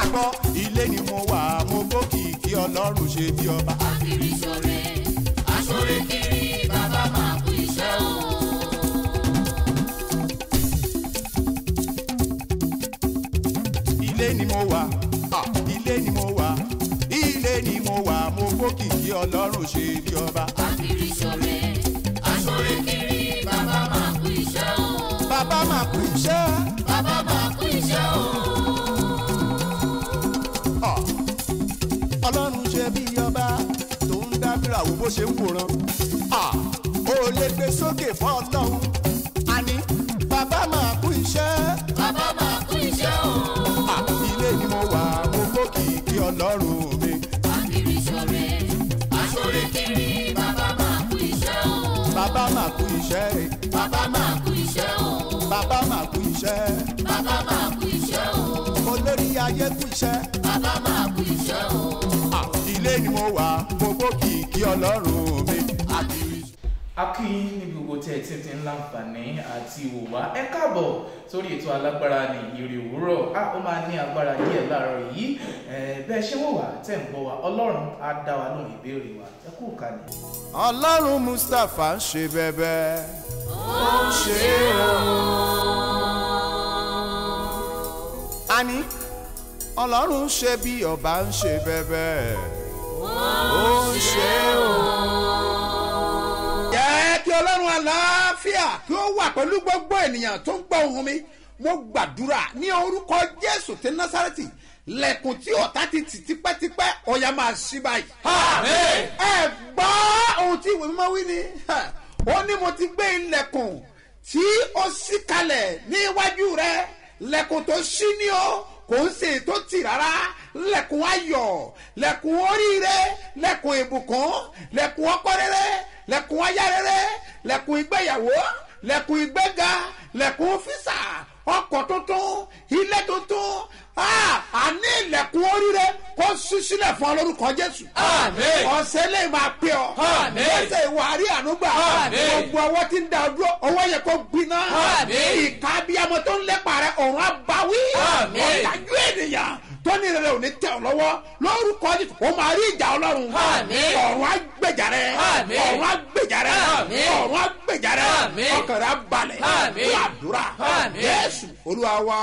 gbọ́ ilé ni mo wà mo gbókì kí ọlọ́run ṣe bí ọba. akiri ṣore aṣore kiri bàbá máa kú iṣẹ́ o. ilé ni mo wà ah, ilé ni mo wà ilé ni mo wà mo gbókì kí ọlọ́run ṣe bí ọba. akiri ṣore aṣore kiri bàbá máa kú iṣẹ́ o. bàbá máa kú iṣẹ́. bàbá máa kú iṣẹ́ o. Ah, ọlọ́run ṣe bí ọba tó ń dábìrà wo bó ṣe ń wòran. Ah, ó lè gbé sókè fún ọlọ́run. àní bàbá máa kú iṣẹ́. bàbá máa kú iṣẹ́ o. Ah, ilé ni mo wà mo gbókì kí ọlọ́run mi. akiri ṣore aṣore kiri bàbá máa kú iṣẹ́ o. bàbá máa kú iṣẹ́. bàbá máa kú iṣẹ́ o. bàbá máa kú iṣẹ́. bàbá máa kú iṣẹ́ o. olórí ayé kú iṣẹ́. bàbá máa kú iṣẹ́ o. Ah, ilé ni mo wà mo gbókì kí ọlọ́run mi. akiri a kí yín ní gbogbo tí ẹ ti ti ń láǹfààní àti wò wá ẹ káàbọ̀ sórí ètò alágbára ní ìrì òwúrọ̀ a ó máa ní agbára díẹ̀ láàárọ̀ yìí ẹ bẹ́ẹ̀ ṣé wò wá tẹ̀ ń gbọ́ wa ọlọ́run á dá wa lóhùn ìbéèrè wa ẹ kú kàní. ọlọ́run mustapha ń ṣe bẹ́bẹ́ ó ń ṣe o. àní ọlọ́run ń ṣe bí ọba ń ṣe bẹ́bẹ́ ó ń ṣe o. jẹ́ kí ọlọ́run àlàáfíà kí ó wà pẹ̀lú gbogbo ènìyàn tó ń gbọ́ ohun mi mo gbàdúrà ní orúkọ jésù ti násàrẹ́tì lẹ́kùn tí ọ̀tá ti tì tipẹ́tipẹ́ ọ̀yà máa ṣí báyìí. ẹ gbọ́ ohun tí ìwé mímọ́ wí ni ó ní mo ti gbé ilẹ̀kùn tí ó ṣí kalẹ̀ níwájú rẹ lẹ́kùn tó ṣí ni ó kò ń ṣe tó tì rárá lẹ́kùn ayọ̀ lẹ́kùn oríire lẹ́kùn ìbùkún lẹ́kùn ọkọ rere lẹ́kùn aya rere lẹ́kùn ìgbéyàwó lẹ́kùn ìgbéga lẹ́kùn físà ọkọ̀ tuntun ilé tuntun Ah, àní ilẹ̀kùn oríire kó ṣí sílẹ̀ fún ọ lórúkọ jésù. Àmín. ọ̀sẹ̀ lè máa pè ọ́. Àmín. ọ̀sẹ̀ ìwà àrí ànúgbà. Àmín. gbogbo ọwọ́ tí ń da ọdún ọwọ́ yẹ kó gbiná. Àmín. ìka abiyamọ tó ń lépa rẹ ọ̀run abawí. Àmín. ọ̀dájú ènìyàn tó ní rere ò ní tẹ̀ ọ́ lọ́wọ́ lórúkọ jésù ó máa rí ìjà ọlọ́run. Àmín. ọ̀run agbèjà rẹ. Àmín. ọ̀run agbèjà rẹ. Àmín. ọ̀run agbèjà rẹ. Àmín. ọkàn rẹ abalẹ̀. Àmín. fún àdúrà. Àmín. jésù olúwa wa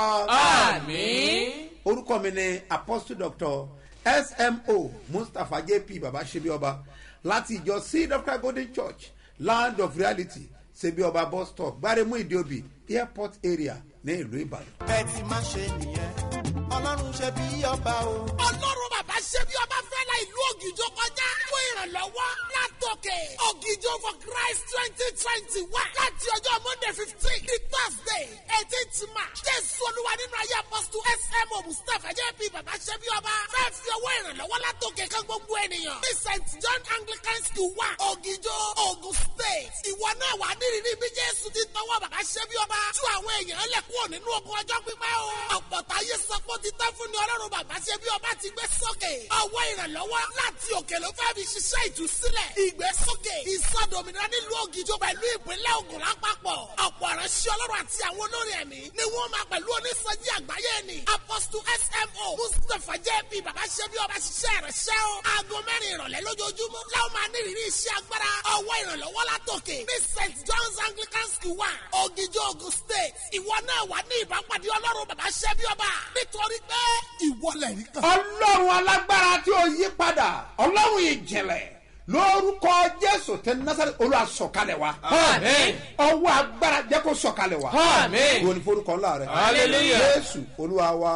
àmín. orúkọ mi ni apostle doctor smo mustapha jp baba sebioba láti ìjọ seed of christ golden church land of reality sebioba bus stop gbaremu ìdíòbí airport area ní ìlú ìbàdàn. bẹ́ẹ̀ ti máa ṣe nìyẹn ọlọ́run ṣe bí ọba o. ọlọ́run bàbá ṣe bí ọba fẹ́ la ìlú ògìjọ kọjá fún ìrànlọ́wọ́ látòkè ògìjọ for christ twenty twenty one láti ọjọ́ monday fifteen ní thursday eighteenth march jésù olúwa nínú ayé apọ́sítù smo mustapha jp bàbá ṣe bí ọba fẹ́ fi ọwọ́ ìrànlọ́wọ́ látòkè kan gbogbo ènìyàn ní st john anglican school wa ògìjọ ogun state ìwọ náà wà nírìírí bí jésù ti tọwọ́ bàbá ṣe bí ọba tú àwọn èèyàn lẹ̀ kúrò nínú ogun ọjọ́ pípẹ́ o ọ̀pọ̀ táyé sọ pé ó ti tán fún ni ọlọ́run bàbá ṣe bí ọba ti gbé sókè ọwọ́ ìrànlọ́wọ́ láti òkè ló fẹ́ fi ṣiṣẹ́ ìtúsílẹ̀ ìgbésókè ìsọdòmìnira nílùú ògìjọ pẹ̀lú ìpínlẹ̀ ogun lápapọ̀ ọ̀pọ̀ ìránṣẹ́ ọlọ́run àti àwọn olórí ẹ̀mí ni wọ́n máa pẹ̀lú onísọjí àgbáyé ni apostle smo mustapha jp bàbá ṣe bí ọba ṣiṣẹ́ ìránṣẹ́ o aago mẹ́rin ìrọ̀lẹ́ lójoojúmọ́ láwọn máa ní ìrírí iṣẹ́ agbára ọwọ́ ìrànlọ́wọ́ látòkè ní st john's anglican school wa ògìjọ ogun state ìwọ náà wà ní ìbápadì ọlọ́run bàbá ṣe bí ọba nítorí pé ìwọlẹ̀ rí kan. ọlọ́run alágbára tí ó yí padà ọlọ́run ìjìnlẹ̀ lórúkọ jésù tẹ nasari olúwa sọ̀kalẹ̀ wa. Àmín. ọwọ́ agbára jẹ́ kó sọ̀kalẹ̀ wa. Àmín. wo ni forúkọ ńlá rẹ. Hallelujah. jésù olúwa wa.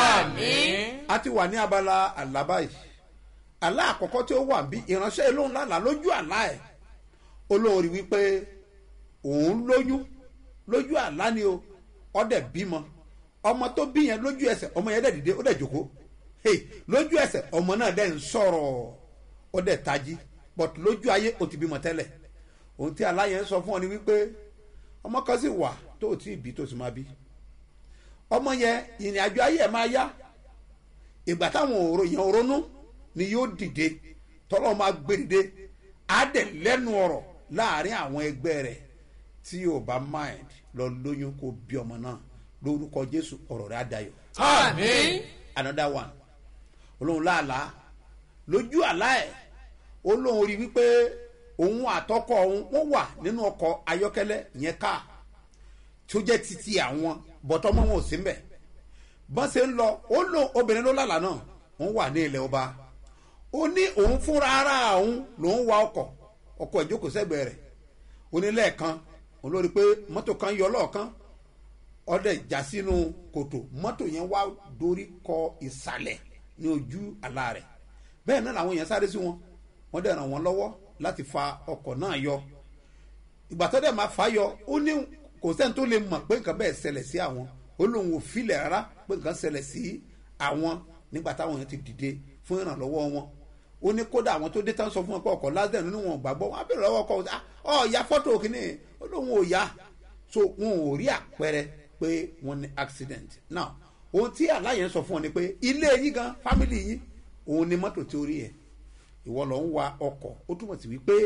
àmín. a ti wà ní abala àlábá yìí àlá àkọ́kọ́ tí ó wà bí ìránṣẹ́ olóhùn lánàá lójú àlá ẹ̀ olóhùn rí wípé òun lóyún lójú àlá ni o ọdẹ bímọ ọmọ tó bí yẹn lójú ẹsẹ̀ ọmọ yẹn dẹ̀ dìde ó dẹ̀ jòkó hey, lójú ẹsẹ̀ ọmọ náà dẹ̀ ń sọ̀rọ̀ ó dẹ̀ tají but lójú ayé ó ti bímọ tẹ́lẹ̀ ohun tí àlá yẹn sọ fún ọ ni wípé ọmọ kan sì wà tó ò tí ì bí tó sì máa bí ọmọ yẹn ìrìn àjò ayé ẹ̀ máa yá ìgbà táwọn òrò yẹn ronú ni yóò dìde tọ́lọ́ máa gbé dìde á dẹ̀ lẹ́nu ọ̀rọ̀ láàrin àwọn ẹgbẹ́ rẹ̀ tí yóò bá mind lọ lóyún kó bí ọmọ náà lórúkọ jésù ọ̀rọ̀ rẹ̀ á dayọ̀. àmín. another one olóhùn láàlá lójú àlá ẹ̀ olóhùn rí wípé òun àtọkọ òun wọ́n wà nínú ọkọ̀ ayọ́kẹ́lẹ́ ìyẹn káà tó jẹ́ titi àwọn bọ̀tọ́mọ́ wọn ò sí mbẹ̀ bọ́n ṣe ń lọ ó lò obìnrin ló lálàá náà wọ́n wà ní ilẹ̀ ọba ó ní òun fúnra ara òun lòún wa ọkọ̀ ọkọ̀ ìjókòó sẹ́gbẹ̀ẹ́ rẹ̀ ó ní lẹ́ẹ̀kan òun lórí pé mọ́tò kan yọ lọ́ọ̀kan ọdẹ já sínú kòtò mọ́tò yẹn wá dorí kọ ìsàlẹ̀ ní ojú àlá rẹ̀ bẹ́ẹ̀ náà làwọn èèyàn sáré sí wọn wọ́n dẹ̀ ràn wọ́n lọ́wọ́ láti fa ọkọ̀ náà yọ ìgbà tó dẹ̀ máa fà á yọ ó ní kò sẹ́ni tó lè mọ̀ pé nǹkan bẹ́ẹ̀ ṣẹlẹ̀ sí àwọn ó lóun ò filẹ̀ rárá pé nǹkan ṣẹlẹ̀ sí àwọn nígbà táwọn yẹn ti dìde fún ìrànlọ́wọ́ wọn ó ní kódà àwọn tó dé tán sọ fún wọn pé ọkọ̀ lásìkò nínú wọn ò gbàgbọ́ wọn á bèrè lọ́wọ́ ọkọ̀ ọ ya fọ́tò kìíní ó lóun ò ya so wọn ò rí àpẹẹrẹ pé wọn ní accident now ohun tí aláyẹn sọ fún ọ ni pé ilé yín gan family yín òun ni mọ́tò tí ó rí yẹn ìwọ lọ ń wa ọkọ̀ ó túmọ̀ sí wípé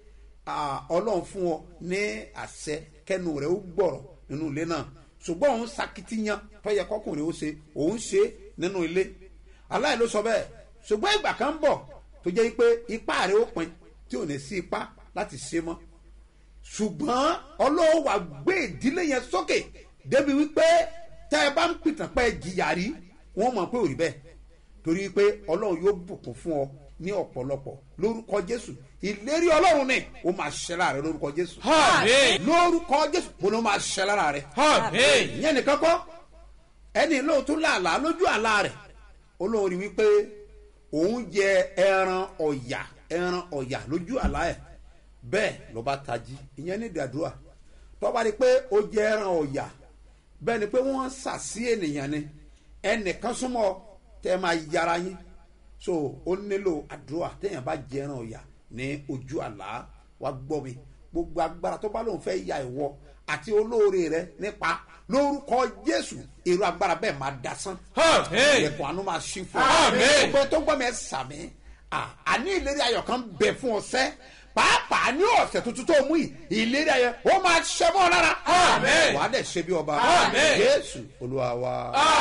ọlọ́run fún ọ ní àṣẹ kẹnu rẹ ó gbọ̀rọ̀ nínú ilé náà ṣùgbọ́n òun sakitiyan tọ́yẹ kọkùnrin ó ṣe òun ṣe nínú ilé aláì ló sọ bẹ́ẹ̀ ṣùgbọ́n ìgbà kan bọ̀ tó jẹ́ pé ipá rẹ ó pin tí ò ní sí ipá láti ṣe mọ́ ṣùgbọ́n ọlọ́run wà gbé ìdílé yẹn sókè débi wípé tẹ́ ẹ bá ń pìtàn pẹ́ jìyà rí wọ́n mọ̀ pé ò rí bẹ́ẹ̀ torí pé ọlọ́run yóò bùkún fún ọ ní ọ̀pọ̀lọpọ̀ lórúkọ jésù ìlérí ọlọ́run ni ó máa ṣẹ lára rẹ lórúkọ jésù. Àmín. lórúkọ jésù mo ní ó máa ṣẹ lára rẹ. Àmín. ìyẹn nìkan kọ́ ẹni lóòótọ́ làálàá lójú àlá rẹ̀ olórí wípé òun jẹ ẹran ọ̀yà ẹran ọ̀yà lójú àlá ẹ̀ bẹ́ẹ̀ ló bá tají ìyẹn ní ìdàdúrà tọ́ba ni pé ó jẹ ẹran ọ̀yà bẹ́ẹ̀ ni pé wọ́n sàsí ènìyàn ni ẹnìkan súnmọ́ tẹ́ máa yára yín so ó nílò àdúrà téèyàn bá jẹ ẹran ọ̀yà ní ojú àlá wa gbọ́ mi gbogbo agbára tó bá lóun fẹ́ ya ìwọ àti olóore rẹ nípa lórúkọ jésù èrò agbára bẹ́ẹ̀ máa dasán Àmín. ẹ̀kọ́ àánú máa ṣí fún ọ Àmín. gbogbo tó gbọ́ mi ẹ̀ sàmì àní ìlérí ayọ̀ kan bẹ̀ fún ọ sẹ́ pàápàá ní ọ̀sẹ̀ tuntun tó mú yìí ìlérí ayọ̀ ó máa ṣẹ mọ́ ọ lára Àmín. wàá dẹ̀ ṣe bí ọba Àmín. jésù olúwa wa.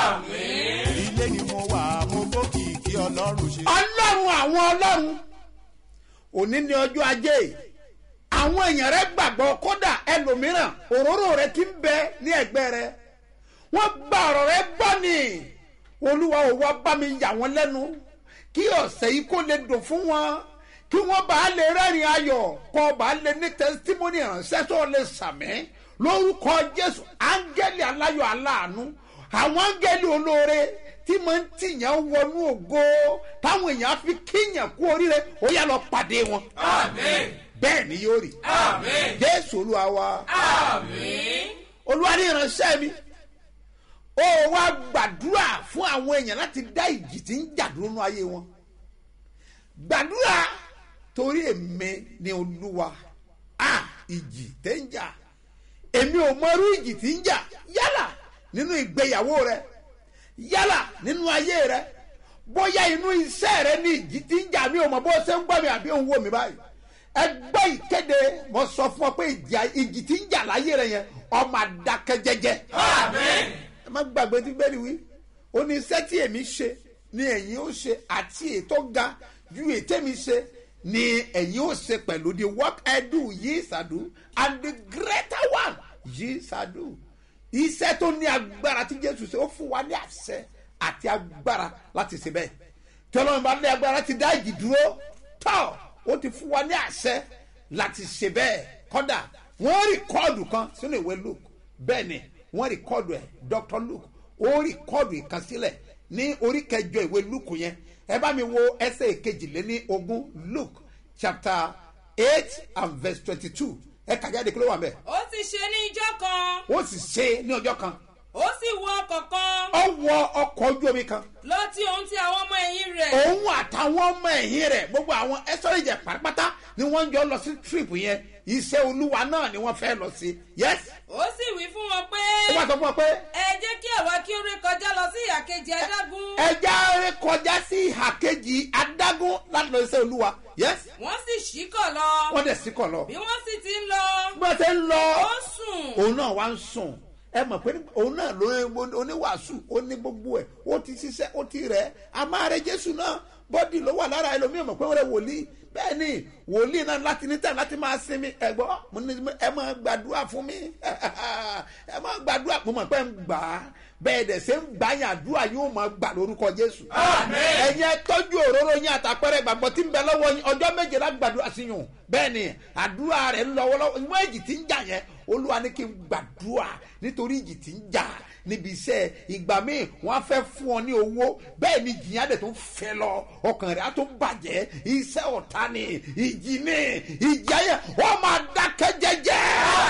ilé ni mo wà mo gbókì kí ọlọ́run ṣe. ọlọ́run àwọn ọlọ́run òní ní ọjọ́ ajé àwọn èèyàn rẹ gbàgbọ́ kódà ẹlòmíràn òróró rẹ ti ń bẹ ní ẹgbẹ́ rẹ wọ́n gba ọ̀rọ̀ rẹ gbọ́ ni olúwa ò wá bá mi yà wọ́n lẹ́nu kí ọ̀sẹ̀ yìí kó lè dùn fún wọn kí wọ́n bá lè rẹ́rìn ayọ̀ kọ́ bá lè ní tẹ́sítímọ́nì ìránṣẹ́ tó lè sàmì lórúkọ jésù áńgẹ́lì aláyọ̀ aláàánú àwọn áńgẹ́lì olóore tí mo ń tìyàn wọnú ògo táwọn èèyàn fi kíyàn kú oríire ó yà lọ pàdé wọn. Àmín. bẹ́ẹ̀ ni yóò rí. Àmín. jésù olúwa wa Àmín. olúwa ní ìránṣẹ́ mi ó wá gbàdúrà fún àwọn èèyàn láti dá ìjì tí ń jà dúró nú ayé wọn gbàdúrà torí èmi ni olúwa a ìjì tẹ́ ń jà èmi ò mọrú ìjì tí ń jà yálà nínú ìgbéyàwó rẹ yálà nínú ayé rẹ bóyá inú iṣẹ́ rẹ ní ìjì tí ń jà mí ò mọ bó ṣe ń gbọ́ mi àbí òun wò mí báyìí ẹgbẹ́ ìkéde mo sọ fún ọ pé ìjì- ìjì tí ń jà láyé rẹ yẹn ọmọ àdàkẹ́ jẹjẹ Àmín. ẹ má gbàgbé tí bẹ́ẹ̀ ni wí ó ní iṣẹ́ tí èmi ṣe ni ẹ̀yin ó ṣe àti ètò ga ju ètè mi ṣe ni ẹ̀yin ó ṣe pẹ̀lú the work I do yìí ṣàdú and the greater one yìí ṣàdú iṣẹ́ tó ní agbára tí Jésù ṣe ó fún wa ní àṣẹ àti agbára láti ṣe bẹ́ẹ̀ tí Ọlọ́run bá ní agbára ti dá ìjì dúró tọ́ ó ti fún wa ní àṣẹ láti ṣe bẹ́ẹ̀ kọ́dà wọ́n rìkọ́ọ̀dù kan sínú ìwé Luke bẹ́ẹ̀ ni wọ́n rìkọ́ọ̀dù ẹ̀ Dr. Luke ó rìkọ́ọ̀dù ìkànsílẹ̀ ní orí kẹjọ ìwé Luke yẹn ẹ bá mi wo ẹsẹ̀ ìkejìléní ogún Luke chapter eight and verse twenty-two ẹ kà jáde kí ló wà mẹ́ ó sì ṣe ní ijọ́ kan ó sì ṣe ní ọjọ́ kan ó sì wọ ọkọ̀ kan ó wọ ọkọ̀ ojú omi kan lọ tí òun ti àwọn ọmọ ẹ̀yìn rẹ̀ òun àtàwọn ọmọ ẹ̀yìn rẹ̀ gbogbo àwọn ẹsọ̀rẹ̀jẹ̀ pátápátá ni wọ́n ń jọ lọ sí trip yẹn iṣẹ́ olúwa náà ni wọ́n fẹ́ lọ sí yes ó sì wí fún wọn pé ó wá sọ fún ọ pé ẹ jẹ́ kí àwa kí ó ré kọjá lọ sí ìhà kejì adágún ẹja rẹ kọjá sí ìhà kejì adágún láti lọ iṣẹ́ olúwa yes wọ́n sì ṣíkọ̀ lọ wọ́n dẹ̀ sí kọ̀ lọ bí wọ́n sì ti ń lọ bí wọ́n ṣe ń lọ ó sùn òun náà wá ń sùn ẹ mọ̀ pé òun náà ló oníwàásù ó ní gbogbo ẹ̀ ó ti ṣiṣẹ́ ó ti rẹ̀ a máa rẹ jésù náà bọ́dì ló wà lára ẹlòmíì mọ̀ pé wọ́n rẹ wòlíì bẹ́ẹ̀ ni wòlíì náà láti ní tẹ̀ láti máa sinmi ẹ̀gbọ́ mo ní ẹ máa gbàdúrà fún mi ẹ máa gbàdúrà mo mọ̀ pé ń gbà á bẹ́ẹ̀ dẹ̀ ṣe ń gbà yín àdúrà yóò máa gbà lórúkọ jésù. ẹ̀yin ẹ tọ́jú òróró yín àtàpẹ́rẹ́ ìgbàgbọ́ tí ń bẹ lọ́wọ́ yín ọjọ́ méje la gbàdúrà sí yín bẹ́ẹ̀ ni àdúrà rẹ̀ ń lọ́wọ́lọ́wọ́ ìwé èjì tí ń jà yẹn olúwa ní kí n gbàdúrà nítorí ìjì tí ń jà níbi iṣẹ́ ìgbà míì wọ́n á fẹ́ fún ọ ní owó bẹ́ẹ̀ ni ìjì yẹn á dẹ̀ tó fẹ́ lọ ọkàn rẹ̀ á tó bàjẹ́ iṣẹ́ ọ̀tá ni ìjì ni ìjì ayẹ wọ́n máa dákẹ́ jẹ́jẹ́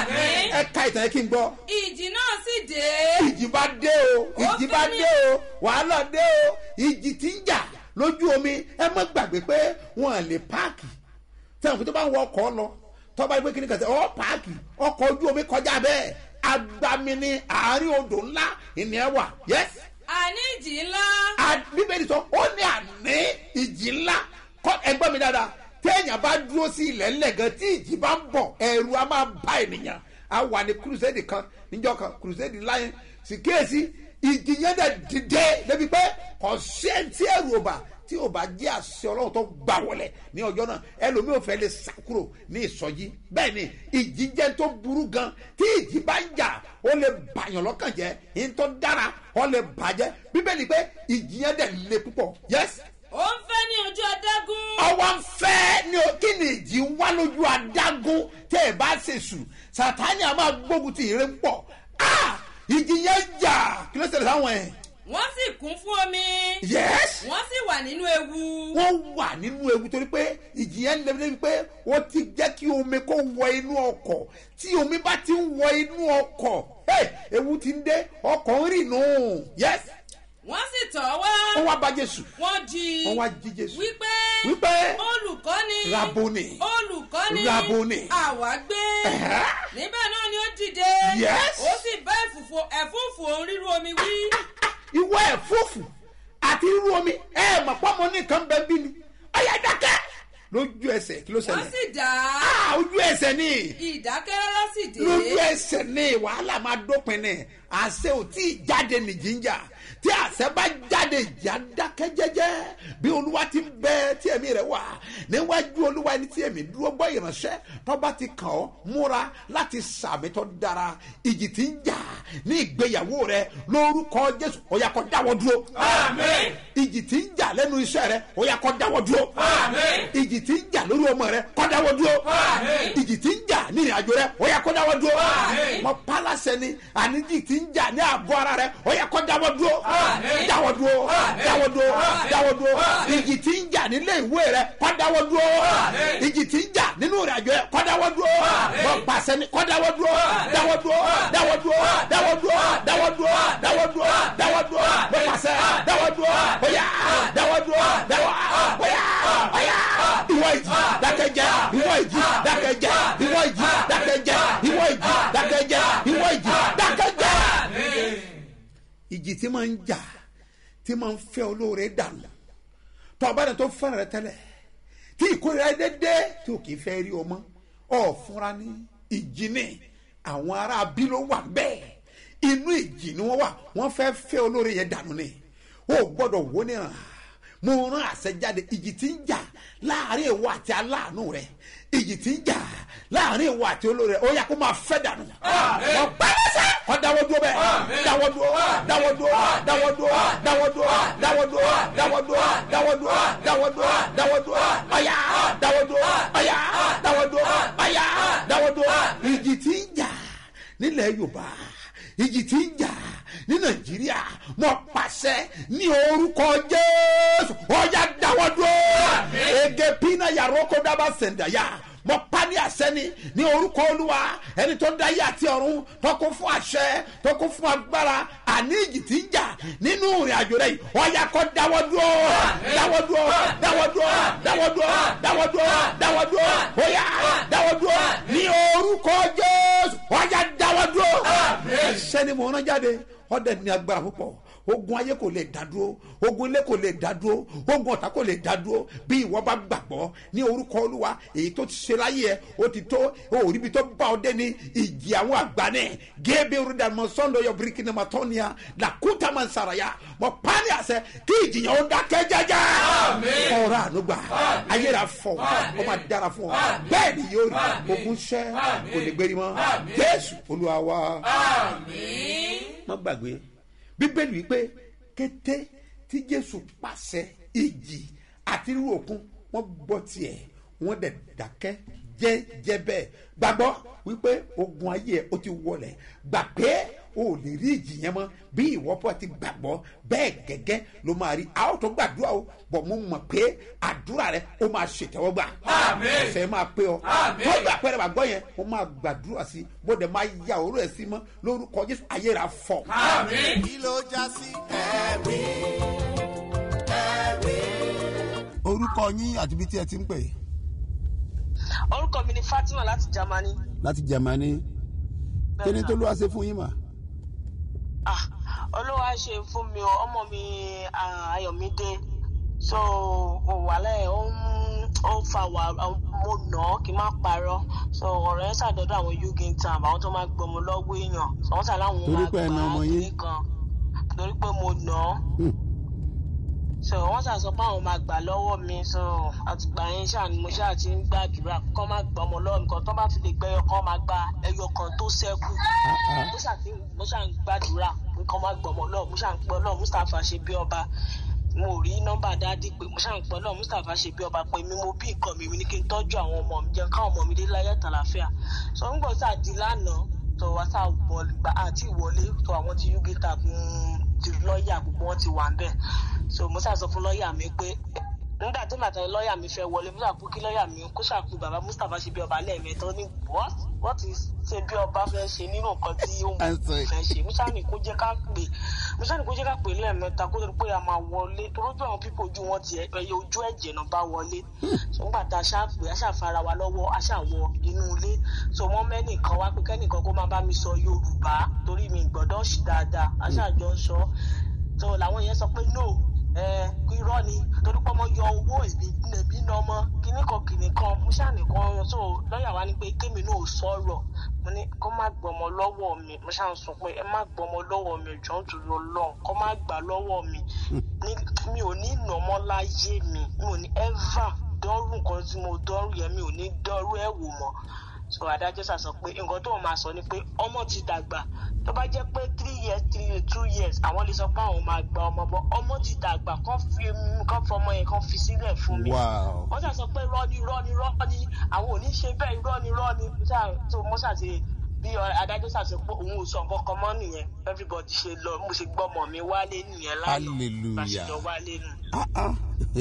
ẹ ka ìtàn yẹn kí n gbọ́ ìjì náà sì dé. ìjì bá dé o ìjì bá dé o wàhálà dé o ìjì tí ń jà lójú omi ẹ má gbàgbé pé wọn à lè páàkì sẹ́wọ̀n tó bá ń wọ ọkọ̀ lọ tọ́ba ẹgbẹ́ kìíní kan sẹ́ ọ páàkì ọkọ̀ ojú omi kọjá bẹ́ẹ̀ agbami ní àárín odò ńlá ìnìyẹn wà yẹs àní ìjì ńlá. bíbélì sọ ó ní àní ìjì ńlá kọ ẹgbẹ́ mi dáadáa téèyàn bá dúró sí ilẹ̀ ńlẹ̀ gan tí ìjì bá ń bọ̀ ẹ̀rù a máa bá ènìyàn a wà ní crusade kan níjọ kan crusade láyé sì kíyèsí ìjì yẹn dẹ̀ dìde débi pé kò sí ẹni tí ẹ̀rù ò bá tí ò bá jẹ́ àṣẹ ọlọ́run tó gbà wọlé ní ọjọ́ náà ẹlòmíì ò fẹ́ lè sá kúrò ní ìsọjí bẹ́ẹ̀ ni ìjì jẹ́ tó burú gan tí ìjì bá ń jà ó lè bàyàn lọ́kàn jẹ́ ìyẹn tó dára ó lè bàjẹ́ bíbélì pé ìjì yẹn dẹ̀ le púpọ̀ yẹ́sì ó ń fẹ́ ní ojú adágún. ọwọ́ ń fẹ́ ní o kí ni ìjì ń wá lójú adágún tẹ́ ẹ bá ṣe sùn sàtáni a máa gbógun ti ìrè pọ̀ Ah! ìjì yẹn jà kí ló ṣẹlẹ̀ sáwọn ẹ̀ wọ́n sì kún fún omi. yẹ́s wọ́n sì wà nínú ewu. wọ́n wà nínú ewu torí pé ìjì yẹn lè débi pé wọ́n ti jẹ́ kí omi kó wọ inú ọkọ̀ tí omi bá ti ń wọ inú ọkọ̀ hey, ewu ti ń dé ọkọ̀ ń rìn nù yẹ́s wọ́n sì tọ̀ wá. wọ́n wá bá jésù wọ́n jí i. wọ́n wá jí jésù wípé. wípé olùkọ́ni. Raboni. olùkọ́ni. Raboni. àwa gbé. Ẹ̀hẹ́. níbẹ̀ náà ni ó dìde. Yes. ó sì bá ẹ̀fùfù ẹ̀fúùfù òun ríru omi wí. ìwọ ẹ̀fúùfù àti irú omi ẹ mọ̀ pọ́nmọ́ ní nǹkan bẹ́ẹ̀ bí ni ọ̀yà dákẹ́ lójú ẹsẹ̀ kí ló wọ́n ṣẹlẹ̀ sì dá. Ah, ojú ẹsẹ̀ ni ìdákẹ́rọ́rọ́ sì dé. lójú ẹsẹ̀ ni wàhálà máa dópin ni àṣẹ ò tí ì jáde ní jíjà tí àṣẹ bá jáde ìjà dákẹ́ jẹ́jẹ́ bí olúwa ti ń bẹ tí ẹ̀mí rẹ̀ wà níwájú olúwa ẹni tí ẹ̀mí dúró gbọ́ ìránṣẹ́ tọ́ba ti kàn ọ́ múra láti sàmì tó dára ìjì tí ń jà ní ìgbéyàwó rẹ lórúkọ jésù ó yá kó dáwọ́ dúró Àmín. ìjì tí ń jà lẹ́nu iṣẹ́ rẹ ó yá kó dáwọ́ dúró Àmín. ìjì tí ń jà lórí ọmọ rẹ kó dáwọ́ dúró Àmín. ìjì tí ń jà ní ìrìnàjò rẹ ó yá kó dáwọ́ dúró Àmín. mọ pálásẹ ni àníjì tí ń jà ní àgọ́ ara rẹ ó yá kó dáwọ́ dúró Àmín. dáwọ́ dúró Àmín. dáwọ́ dúró Àmín. dáwọ́ dúró Àmín. ìjì tí ń jà nílé ìwé rẹ kó dáwọ́ dúró Àmín. ìjì tí ń jà nínú ìrìnàjò rẹ kó dáwọ́ dúró Àmín. mọ pàṣẹ ni kó dáwọ́ dúró Àmín. dáwọ́ dúró dáwọ́ dúró dáwọ́ dúró dáwọ́ dúró dáwọ́ dúró dáwọ́ dúró mọ pàṣẹ dáwọ́ dúró bóyá dáwọ́ dúró dáwọ́ bóyá bóyá ìwọ ìjì dákẹ́jẹ́ ìwọ ìjì dákẹ́jẹ́ ìwọ ìjì dákẹ́jẹ́ ìwọ ìjì dákẹ́jẹ́ ìwọ ìjì dákẹ́jẹ́. ìjì tí máa ń jà tí máa ń fẹ́ olóore dànù tọ́ba rẹ̀ tó fẹ́ràn rẹ̀ tẹ́lẹ̀ tí ìkórira dédé tí ò kì í fẹ́ rí o mọ́ ọ̀ fúnra ní ìjì ní àwọn ará bí ló wà bẹ́ẹ̀ inú ìjì ni wọ́n wà wọ́n fẹ́ fẹ́ olóore yẹn dànù ni o gbọ́dọ̀ wó níran mo rán àṣẹ jáde ìjì tí ń jà láàrin ìwọ àti aláàánú rẹ ìjì tí ń jà láàrin ìwọ àti olóore rẹ ó yà kó máa fẹ́ dànù wọ́n pẹ́lẹ́sẹ̀ kọ́ dáwọ́ dúró bẹ́ẹ̀ dáwọ́ dúró dáwọ́ dúró dáwọ́ dúró dáwọ́ dúró dáwọ́ dúró dáwọ́ dúró dáwọ́ dúró dáwọ́ dúró dáwọ́ dúró ọ̀yà dáwọ́ dúró ọ̀yà dáwọ́ dúró ọ̀yà dáwọ́ dúró ìjì tí ń jà nílẹ̀ yorùbá ìjì tí ń jà ní nàìjíríà mo pàṣẹ ní orúkọ jésù ọjà dáwọ́ dúró ege pina yàrá oko dábà sẹ̀ǹdàyà mo pa ní àṣẹ ni ní orúkọ olúwa ẹni tó dáyé àti ọ̀run tó kún fún àṣẹ tó kún fún agbára àní ìjì tí ń jà nínú ìrìn àjò rẹ yìí ọjà kọ dáwọ́ dúró dáwọ́ dúró dáwọ́ dúró dáwọ́ dúró dáwọ́ dúró dáwọ́ dúró ọyà dáwọ́ dúró ní orúkọ jésù ọjà dáwọ́ dúró ẹsẹ ni mo rán jáde ọdẹ ní agbára púpọ̀ ogun ayé kò lè dá dúró ogun ilé kò lè dá dúró ogun ọ̀tá kò lè dá dúró bí ìwọ bá gbàgbọ́ ní orúkọ olúwa èyí tó ti ṣe láyé ẹ ó ti tó òríbi tó bá ọ dé ní ìjì àwọn àgbà náà gébé rúdàmọ sọndọ yọ bíríkì ní matọ́niya làkúta máa ń saraya mọ pálí àṣẹ kí ìjìyàn ó dákẹ́ jẹ́jẹ́ ọ̀rọ̀ ànúgbà ayé rà fọ ó máa dára fún ọ bẹ́ẹ̀ ni yóò rí ogun ṣẹ́ kò lè gbérí mọ́ jésù olúwa wa má gbàgbé bíbélì wípé kété tí jésù pàṣẹ ìjì àti rírú òkun wọn gbọ́ tiẹ̀ wọ́n dẹ̀ dákẹ́ jẹ́jẹ́ bẹ́ẹ̀ gbàgbọ́ wípé ogun ayé ẹ̀ ó ti wọlẹ̀ gbà pé o ò lè rí ìjì yẹn mọ́ bí ìwọ́pọ̀ ti gbàgbọ́ bẹ́ẹ̀ gẹ́gẹ́ ló máa rí a ó tó gbàdúrà o bọ̀ mo mọ̀ pé àdúrà rẹ ó máa ṣètẹ́wọ́gbà ọ̀sẹ̀ máa pé ọ tó gbà pẹ́rẹ́ bàgbọ́ yẹn mo máa gbàdúrà sí bó dẹ̀ máa ya òró ẹ̀ sí mọ́ lórúkọ jésù ayé rà fọ̀. kí ló já sí ẹ̀rí ẹ̀rí. orúkọ yín àti ibi tí ẹ ti ń pè. orúkọ mi ni fatima láti germany láti jẹ̀mánì kí ni tó ló wá ṣe fún yín mà. ah olúwa ṣe fún mi o ọmọ mi ah, ayọ̀mídé so òwàlẹ̀ ó ń ó ń fa wà mo nà án kí n má parọ́ so ọ̀rọ̀ yẹn ṣàdọ́dọ̀ àwọn yugin tam àwọn tó máa gbọmọ lọ́wọ́ èèyàn so wọ́n ṣàlàyé àwọn Torí máa pé ẹ na ọmọ yín? kìnní kan torí pé mo nà án Hmm. so wọ́n ṣàṣọ pé àwọn máa gbà lọ́wọ́ mi so àtìgbà yẹn ṣáà ni mo ṣáà ti ń gbàdúrà kọ́ máa gbà ọmọ lọ́wọ́ mi kan tó bá fi lè gbẹ́yọ kan máa gba ẹyọ kan tó ṣẹ́kù mo ṣáà ti mo ṣáà ń gbàdúrà pé kọ́ máa gbà ọmọ lọ́wọ́ mo ṣáà ń pẹ́ ọlọ́run mustapha ṣe bí ọba mo rí nọ́mbà dáàdì pé mo ṣáà ń pẹ́ ọlọ́run mustapha ṣe bí ọba pé mi mo bí nǹkan mi mi ní kí n tọ́jú àwọn ọmọ mi jẹun káwọn ọmọ mi dé láyé àtàlàfíà so ń gbọ́ sáà di lánàá tó wá sáà wọlé gba àti ìwọlé tó àwọn tí yúgítà ti lọ́ọ̀yà gbogbo wọn ti wà ń bẹ̀ so mo ṣáà sọ fún lọ́ọ̀yà mi pé nígbà tí màtá lọ́ọ̀yà mi fẹ́ wọlé mo ṣàkó kí lọ́ọ̀yà mi kó ṣàkó bàbá mustapha ṣe bí ọba lẹ́ẹ̀mẹ́ta ó ní what what is ṣe bí ọba fẹ́ ṣe nínú nǹkan tí ó ń fẹ́ ṣe mo ṣáà ní kó jẹ́ ká pè mo ṣáà ní kó jẹ́ ká pè lẹ́ẹ̀mẹ́ta kó tó di pé a máa wọlé torójú àwọn pípọ̀ ojú wọn ti ẹyẹ ojú ẹ̀jẹ̀ náà bá wọlé so nígbà tá a ṣáà pè a ṣáà fara wa lọ́wọ́ a ṣáà wọ inú ilé so wọ́n mẹ́nìkan wá pé kẹ́nìkan kó máa bá mi sọ yorùbá torí mi gbọ́dọ̀ ṣì dáadáa a ṣáà jọ ń sọ so làwọn yẹn sọ pé no ẹ irọ́ ni torí pé ọmọ yọ owó èmi èmi ná ọmọ kíní kan kíní kan mo ṣáà nìkan so lọ́ọ̀yà wa ni pé kémi náà ò sọ̀rọ̀ mo ní kó má gbọmọ lọ́wọ́ mi mo ṣáà ń sọ pé ẹ má gbọmọ lọ́wọ́ mi jọ ń tún lọ lọ́hùn kó má gbà lọ́wọ́ mi Ní- mi ò ní nà ọmọ láyé mi mi ò ní ever dọ́rù nǹkan tí mo dọ́rù yẹn mi ò ní dọ́rù ẹ̀ wò mọ́ so adájọ́ sà sọ pé nǹkan tó máa sọ ni pé ọmọ ti dàgbà tó bá jẹ́ pé three years three years two years àwọn lè sọ pé àwọn máa gba ọmọ bọ́ ọmọ ti dàgbà kán fi kán fọmọ yẹn kán fi sílẹ̀ fún mi wow wọ́n ṣà sọ pé rọ́ọ̀nì rọ́ọ̀nì rọ́ọ̀nì àwọn ò ní ṣe bẹ́ẹ̀ rọ́ọ̀nì rọ́ọ̀nì tó mọ́ ṣàṣe bí adájọ́ ṣàṣe pé òun ò sọ nǹkan kan mọ́ nìyẹn everybody ṣe lọ mo ṣe gbọ́ ọmọ mi wálé nìyẹn lánàá Hallelujah. bá ṣe jọ wálé nù. ah ah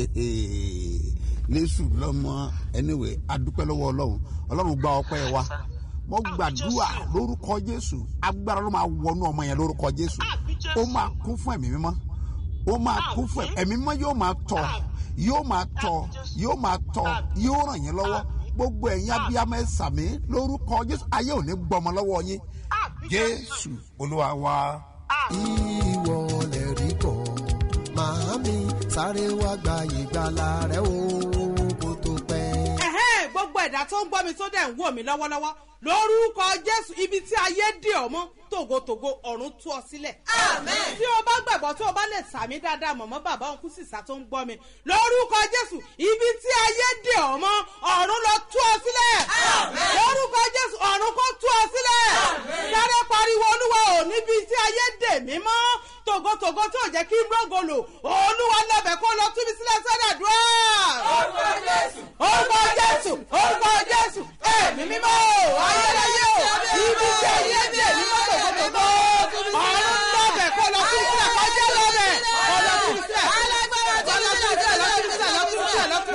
lẹ́sù lọ́mọ anyway adúpẹ́ lọ́wọ́ ọlọ́run ọlọ́run gba ọpẹ́ wa mo gbàdúrà lórúkọ jésù agbára ló máa wọnú ọmọ yẹn lórúkọ jésù ó máa kún fún ẹ̀mí mímọ́ ó máa kún fún ẹ̀mí mímọ́ yóò máa tọ̀ yóò máa tọ̀ yóò máa tọ̀ yóò ràn yín lọ́wọ́ gbogbo ẹ̀yin abiyamọ ẹ̀ sàmí lórúkọ jésù ayé ò ní gbọmọ lọ́wọ́ yín jésù olúwa wa. ìwọ lè rí kọ màámi sáré wá gba ìgbàlà rẹ o kó tó pẹ́. ẹ̀hẹ́n gbogbo ẹ̀dá tó ń gbọ́ mi tó dẹ̀ ń wò mí lọ́wọ́lọ́wọ́ lórúkọ jésù ibi tí ayé dè ọ́ mọ́ tògótògó ọ̀run tú ọ sílẹ̀. tí o bá gbàgbọ́ tí o bá lè sàmí dáadáa mọ̀mọ́ bàbá òun kú sísá tó ń gbọ́ mi lórúkọ jésù ibi tí ayé dè ọ́ mọ́ ọ̀run lọ tú ọ sílẹ̀. lórúkọ jésù ọ̀run kó tú ọ sílẹ̀. sáré pariwo olúwa ò níbi tí ayé dè mí mọ́ tògótògó tí ò jẹ́ kí n rògolo olúwa lọ́bẹ̀ kó lọ tú mi sílẹ̀ sọ́dà dúró. orúkọ jésù orúkọ jésù orúkọ jésù ẹ̀mí mímọ́ o ayérayé o ibi tí ayé dè mí mọ́ tògótògó ọ̀run lọ́bẹ̀ kó lọ tú mi sílẹ̀ kọjá lọ́bẹ̀ ọ̀lọ́ tú mi sílẹ̀ ọ̀lọ́ tú mi sílẹ̀ lọ́ tú mi sílẹ̀ lọ́ tú mi sílẹ̀ lọ́ tú mi sílẹ̀ ọ̀lọ́ tú mi sílẹ̀ ọ̀lọ́ tú mi sílẹ̀ ọ̀lọ́ tú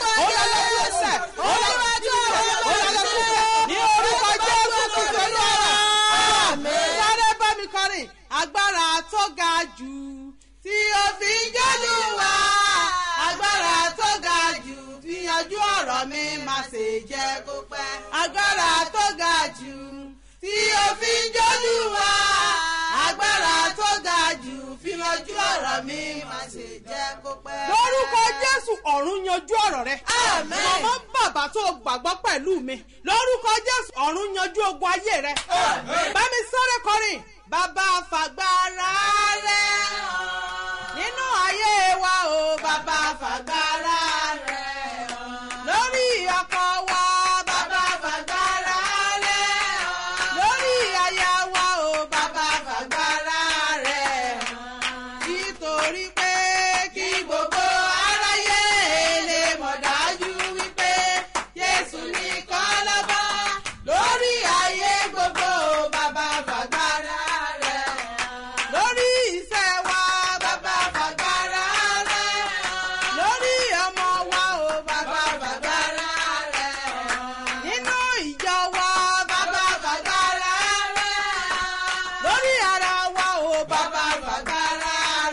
mi sílẹ̀ ní orúkọ jésù kristu olúwa sáré bá mi kọrin agbára tó ga jù tí o fi ń jẹ́lúwa agbára tó ga jù fi yanjú ọ̀rọ̀ mi má ṣe jẹ́ kó pẹ́ agbára tó ga jù tí o fi ń jẹ́lúwa agbára tó ga jù fi yanjú mi má ṣe jẹ́ kó pẹ́. lórúkọ jésù ọ̀run yanjú ọ̀rọ̀ rẹ. Àmín. màmá bàbá tó gbàgbọ́ pẹ̀lú mi lórúkọ jésù ọ̀run yanjú ogun ayé rẹ. bá mi sáré kọrin bàbá fàgbára rẹ nínú ayé wa o bàbá fàgbára rẹ lórí ọkọ wa bàbá fàgbára rẹ lórí aya wa o bàbá fàgbára rẹ nítorí pé kí gbogbo aráyé lè mọ̀ dájú wípé Jésù nìkan lọ́ba lórí ayé gbogbo bàbá fàgbára rẹ̀ lórí iṣẹ́ wa bàbá fàgbára rẹ̀ lórí ọmọ wa o bàbá fàgbára rẹ̀ nínú ìjọ wa bàbá fàgbára rẹ̀ lórí ara wa o bàbá fàgbára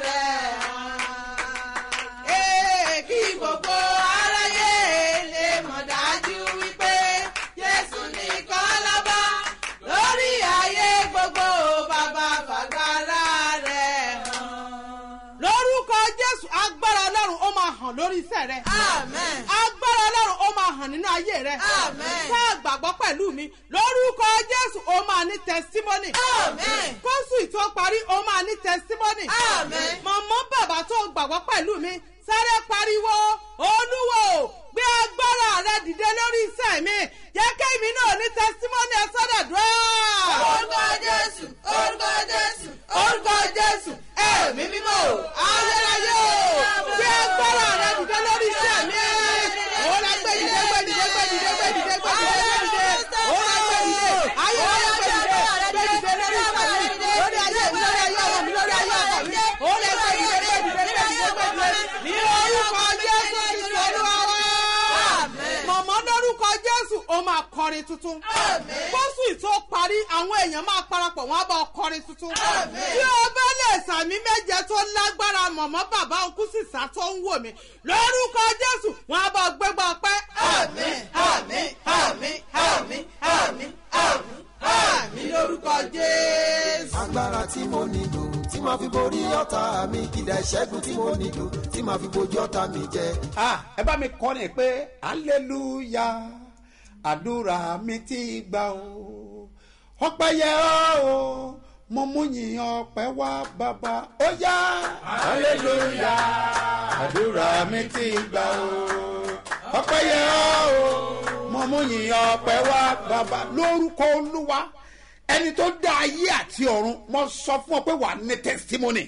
rẹ̀. Ee, kí gbogbo aráyé lè mọ̀ dájú wípé Jésù nìkan lọ́ba lórí ayé gbogbo bàbá fàgbára rẹ̀ hàn. lórúkọ Jésù agbára Ọlọ́run ó máa hàn lórí iṣẹ́ rẹ. Amen. agbára Ọlọ́run ó máa hàn nínú ayé rẹ. Amen. tá a gbàgbọ́ pẹ̀lú mi lórúkọ Jésù ó máa ní testimony. Amen. kóṣù tó parí ó máa ní testimony. Amen. màmá bàbá tó gbàgbọ́ pẹ̀lú mi sáré pariwo olúwo gbé agbára rẹ dìde lórí iṣẹ́ mi jẹ́ kémi náà ní testimony ẹ sọ́dọ̀ dùn. Orúkọ Jésù, orúkọ Jésù, orúkọ Jésù ẹ̀mí mímọ́ ayérayé o gbé agbára rẹ dìde lórí iṣẹ́ mi. ó lọ gbé dìde gbé dìde gbé dìde gbé dìde gbé dìde gbé dìde ó lọ gbé dìde ayérayé gbé dìde gbé dìde lórí iṣẹ́ mi lórí ayé mi lórí ayé ọmọ mi lórí ayé ọkọ mi ó lọ gbé dìde gbé dìde gbé dìde gbé dìde ní orúkọ Jésù Kristu Olúwa wa mọ̀mọ́ lórúkọ Jésù ó máa kọrin tuntun kóṣù tó parí àwọn èèyàn máa parapọ̀ wọ́n á bá ọ kọrin tuntun tí o bá lè sàmì méje tó lágbára mọ̀mọ́ bàbá òkú sísá tó ń wò mí lórúkọ Jésù wọ́n á bá ọ gbégbá ọpẹ́. àmín àmín àmín àmín àmín àmín àmín lórúkọ Jésù. agbára tí mo nílò tí màá fi borí ọ̀tá mi ìdá ìṣẹ́gun tí mo nílò tí màá fi bojú ọ̀tá mi jẹ. Ah, ẹ bá mi kọrin pé hallelujah àdúrà mi ti gbà o ọpẹ́ yẹ ọ́ o mo mú yìn ọpẹ́ wá bàbá ó yá hallelujah àdúrà mi ti gbà o ọpẹ́ yẹ ọ́ o mo mú yìn ọpẹ́ wá bàbá lórúkọ olúwa ẹni tó dá ayé àti ọ̀run mo sọ fún ọ pé wà á ní testimony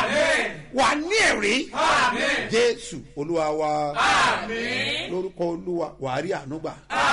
wà á ní ẹ̀rí jésù olúwa wa lórúkọ olúwa wà á rí àánú gbà.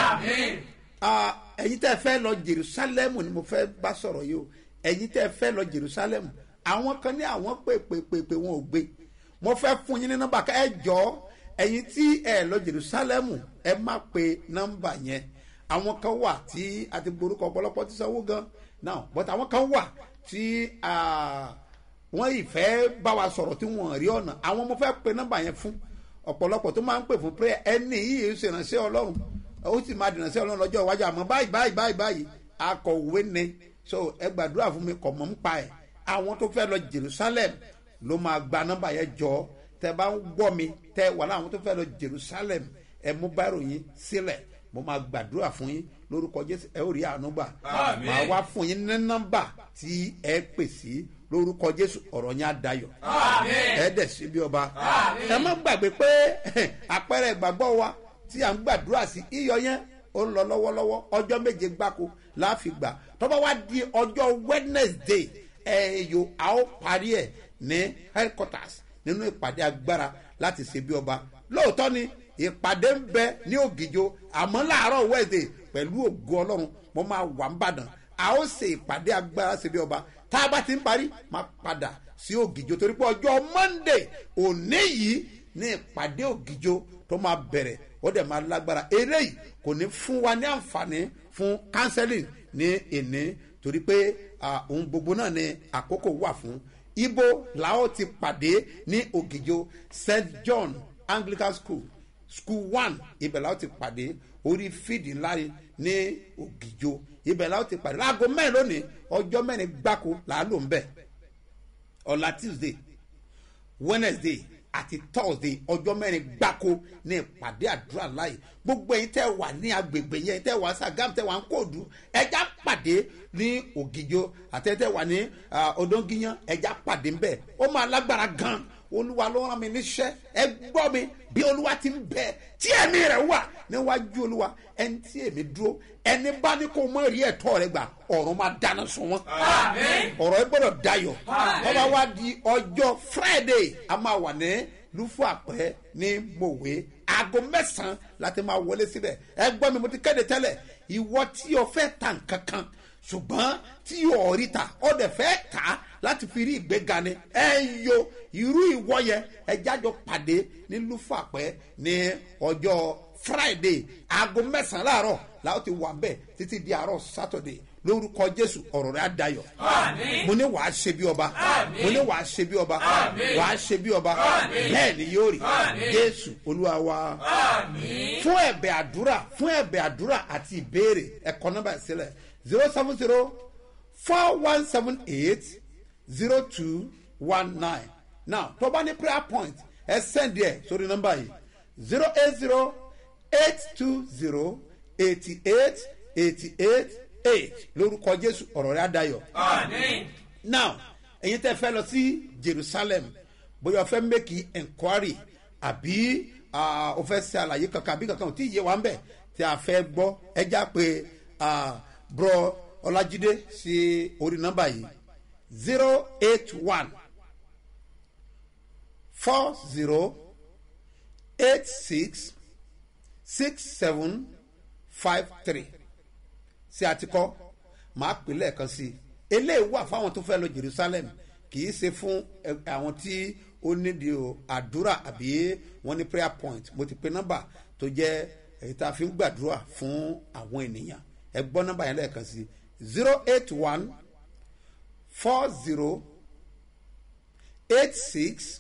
Ah, ẹ̀yin tẹ́ fẹ́ lọ jerusalemu ni mo fẹ́ bá sọ̀rọ̀ yìí o ẹ̀yin tẹ́ fẹ́ lọ jerusalemu àwọn kan ní àwọn pè pè pè pè wọn ò gbé mo fẹ́ fún yín ní nọ́mbà ká ẹ jọ ẹ̀yin tí ẹ lọ jerusalemu ẹ má pe nọ́mbà yẹn àwọn kan wà tí a ti borúkọ ọ̀pọ̀lọpọ̀ ti sanwó gan now but àwọn kan wà tí ah, wọ́n ìfẹ́ bá wa sọ̀rọ̀ tí wọ́n rí ọ̀nà àwọn mo fẹ́ pe nọ́mbà yẹn fún ọ̀pọ̀lọpọ̀ tó máa ń pè fún prayer ẹni yìí ṣèrànṣẹ́ ọlọ́run ó sì máa dènà sí ọlọ́run lọ́jọ́ iwájú àmọ́ báyìí báyìí báyìí báyìí akọ̀wé ni so ẹ gbàdúrà fún mi kọ̀ mọ́ ń pa ẹ̀ àwọn tó fẹ́ lọ jerusalem ló máa gba nọ́mbà yẹn jọ tẹ bá ń gbọ́ mi tẹ wà láwọn tó fẹ́ lọ jerusalem ẹ mú báyìí yín sílẹ̀ mo máa gbàdúrà fún yín lórúkọ jésù ẹ ó rí àánú gbà Àmín. màá wá fún yín ní nọ́mbà tí ẹ pè sí lórúkọ jésù ọ̀rọ̀ yẹn á dayọ̀ ẹ dẹ̀ sí bí ọba ẹ má gbàgbé pé àpẹẹrẹ ìgbàgbọ́ wa tí à ń gbàdúrà sí iyọ̀ yẹn ó ń lọ lọ́wọ́lọ́wọ́ ọjọ́ méje gbáko láàfin gbà tọ́ba wá di ọjọ́ wednesday ẹ̀yọ a ó parí ẹ̀ ní headquarters nínú ìpàdé agbára láti ṣe bí ọba lóòótọ́ ni ìpàdé ń bẹ ní ògìjọ àmọ́ láàárọ̀ wednesday pẹ̀lú ògo ọlọ́run mo máa wà ń bàdàn a ó ṣe ìpàdé agbára ṣe bí ọba tá a bá ti ń parí máa padà sí ògìjọ torí pé ọjọ́ monday òní yìí ní ìpàdé ògìjọ tó máa bẹ̀rẹ̀ ó dẹ̀ máa lágbára eléyìí kò ní fún wa ní àǹfààní fún counseling ní ìní torí pé ah, ohun gbogbo náà ni àkókò wà fún ibo làwọn ti pàdé ní ògìjọ st john anglican school school one ibẹ̀ làwọn ti pàdé orí fídì ńlá ni ní ògìjọ ibẹ̀ làwọn ti pàdé láago mẹ́rin lónìí ọjọ́ mẹ́rin gbáko làá lò ń bẹ̀ ọ̀la tuesday wednesday àti thursday ọjọ́ mẹ́rin gbáko ní ìpàdé àdúrà láì gbogbo ẹ̀yin tẹ́ wà ní agbègbè yẹn tẹ́ wà sagam tẹ́ wà ń kóòdù ẹja pàdé ní ògìjọ àti tẹ́ wà ní ah, odongiyan ẹja pàdé ńbẹ ó máa lágbára gan olúwa ló rán mi níṣẹ́ ẹ gbọ́ mi bí olúwa ti ń bẹ tí ẹ̀mí rẹ̀ wà níwájú olúwa ẹni tí èmi dúró ẹni bá ní kó mọ rí ẹ̀tọ́ rẹ̀ gbà ọ̀run máa dáná sun wọn ọ̀rọ̀ ẹ gbọ́dọ̀ dayọ̀ ọba wa di ọjọ́ friday a máa wà ní lufu àpẹ ní mòwe aago mẹ́sàn-án láti máa wọlé síbẹ̀ ẹ gbọ́ mi mo ti kéde tẹ́lẹ̀ ìwọ tí o fẹ́ ta nǹkan kan ṣùgbọ́n tí o rí ta ọ dẹ̀ fẹ́ ta láti fi rí ìgbéga ni ẹ yo irú ìwọ yẹn ẹ jájọ pàdé ní lufu àpẹ ní ọjọ́ friday aago mẹ́sàn-án láàárọ̀ làwọn ti wà bẹ́ẹ̀ títí di àárọ̀ saturday lórúkọ jésù ọ̀rọ̀ rẹ̀ á dayọ̀ mo ní wàá ṣe bí ọba mo ní wàá ṣe bí ọba wàá ṣe bí ọba bẹ́ẹ̀ ni yóò rí jésù olúwa wa fún ẹ̀bẹ̀ àdúrà fún ẹ̀bẹ̀ àdúrà àti ìbéèrè ẹ̀kọ́ nọ́mbà ìsílẹ̀ zero seven zero four one seven eight zero two one nine now tó bá ní prayer point ẹ send ẹ sórí nọ́mbà yìí zero eight zero eight two zero eighty eight eighty eight eight lórúkọ jésù ọ̀rọ̀ rẹ̀ adayọ̀. now ẹ̀yin tẹ́ fẹ́ lọ sí jerusalem bóyá o fẹ́ make enquiry àbí ah, o fẹ́ ṣe àlàyé kankan àbí kankan ò tí ì yé wa ń bẹ̀ tí a fẹ́ gbọ́ ẹja pé ah, bro ọlájídé sí orí nọ́mbà yìí zero eight one four zero eight six six seven five three sí àtikọ́ màá pè lẹ́ẹ̀kan sí i eléyìí wà fáwọn tó fẹ́ lọ jerusalem kì í ṣe fún ẹ- àwọn tí ó nídìí o àdúrà àbí wọ́n ní prayer point mo ti pe nọ́mbà tó jẹ́ èyí tá a fi ń gbàdúrà fún àwọn ènìyàn ẹ gbọ́ nọ́mbà yẹn lẹ́ẹ̀kan sí i zero eight one four zero eight six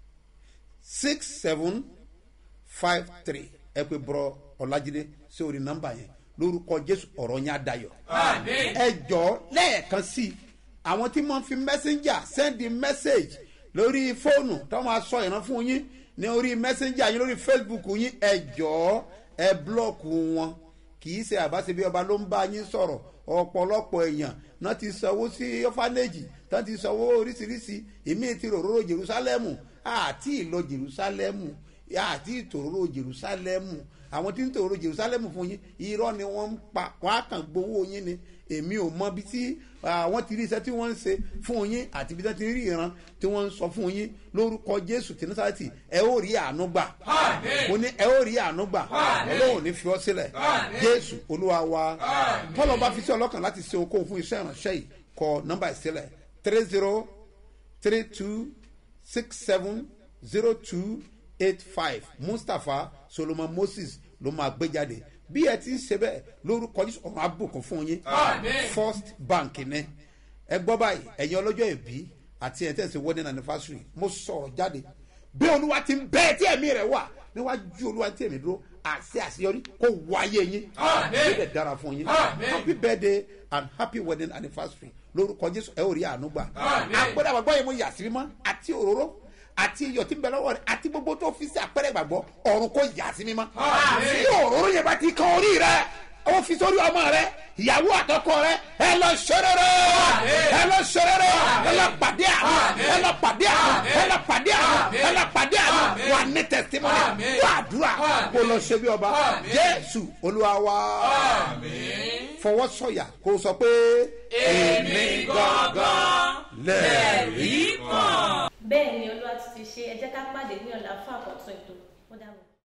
six seven five three ẹ pé bọ́rọ̀ ọ̀làjídé sí orí nọ́mbà yẹn lórúkọ jésù ọ̀rọ̀ yẹn á dayọ̀. ẹ jọ lẹ́ẹ̀kan sí i àwọn tí wọ́n fi messenger send message lórí fóònù tó máa sọ ìran fún yín ní orí messenger yín lórí facebook yín ẹ jọ ẹ blọọkù wọn kì í ṣe àbáṣe bí ọba ló ń bá yín sọ̀rọ̀ ọ̀pọ̀lọpọ̀ èèyàn náà ti sanwó sí ọ́fánẹ́jì tán ti sanwó oríṣiríṣi èmi ti ròróró jerusalemu àti ìlọ jerusalemu àti ìtòróró jerusalemu àwọn tí ń tòróró jerusalemu fún yín irọ́ ni wọ́n ń pa wọ́n á kàn gbowó yín ni èmi ò mọ bí tí àwọn ti rí iṣẹ́ tí wọ́n ń ṣe fún yín àti bí wọ́n ti rí ìran tí wọ́n ń sọ fún yín lórúkọ jésù tí nasarati ẹ ó rí àánú gbà mo ní ẹ ó rí àánú gbà ọlọ́run ní fi ọ́ sílẹ̀ jésù olúwa wa tọ́lọ́ bá fi sí ọlọ́kàn láti ṣe okòwò fún iṣẹ́ ìránṣẹ́ yìí kọ nọ́mbà ìsílẹ̀ three zero three two six seven zero two eight five mustapha solomon moses ló máa gbé jáde bí ẹ ti ń ṣe bẹ́ẹ̀ lórúkọ jésù ọ̀run àbùkún fún yín first bank ní ẹ gbọ́ báyìí ẹ̀yin ọlọ́jọ́ ìbí àti ẹ̀ tẹ̀sí wedding anniversary mo sọ̀rọ̀ jáde bí olúwa ti ń bẹ́ẹ̀ tí ẹ̀mí rẹ̀ wà níwájú olúwa tí èmi dúró àṣẹ àṣeyọrí kó wáyé yín ó lè dára fún yín happy birthday and happy wedding anniversary lórúkọ jésù ẹ ò rí àánú gbà àpẹẹrẹ àgbàgbọ́ yẹn mo yà sí mímọ́ àti òróró àti iyọ̀ tí ń bẹ lọ́wọ́ rẹ̀ àti gbogbo tó fi sí àpẹẹrẹ ìgbàgbọ́ ọ̀run kò yà sí mímọ́ tí òróró yẹn bá ti kan orí rẹ̀ ó fi sórí ọmọ rẹ ìyàwó àtọkọ rẹ ẹ lọ ṣerere ẹ lọ ṣerere ẹ lọ pàdé àwọn ẹ lọ pàdé àwọn ẹ lọ pàdé àwọn ẹ lọ pàdé àwọn wà ní tẹsítímọ́nì wà àdúrà kó lọ ṣe bí ọba jésù olúwa wa fọwọ́ sọ̀yà kó sọ pé èmi gangan lẹ́ẹ̀rí bẹ́ẹ̀ ni olúwa ti ti ṣe ẹ jẹ́ ká pàdé ní ọ̀la fún àkọ́tún ètò ó dàbọ̀.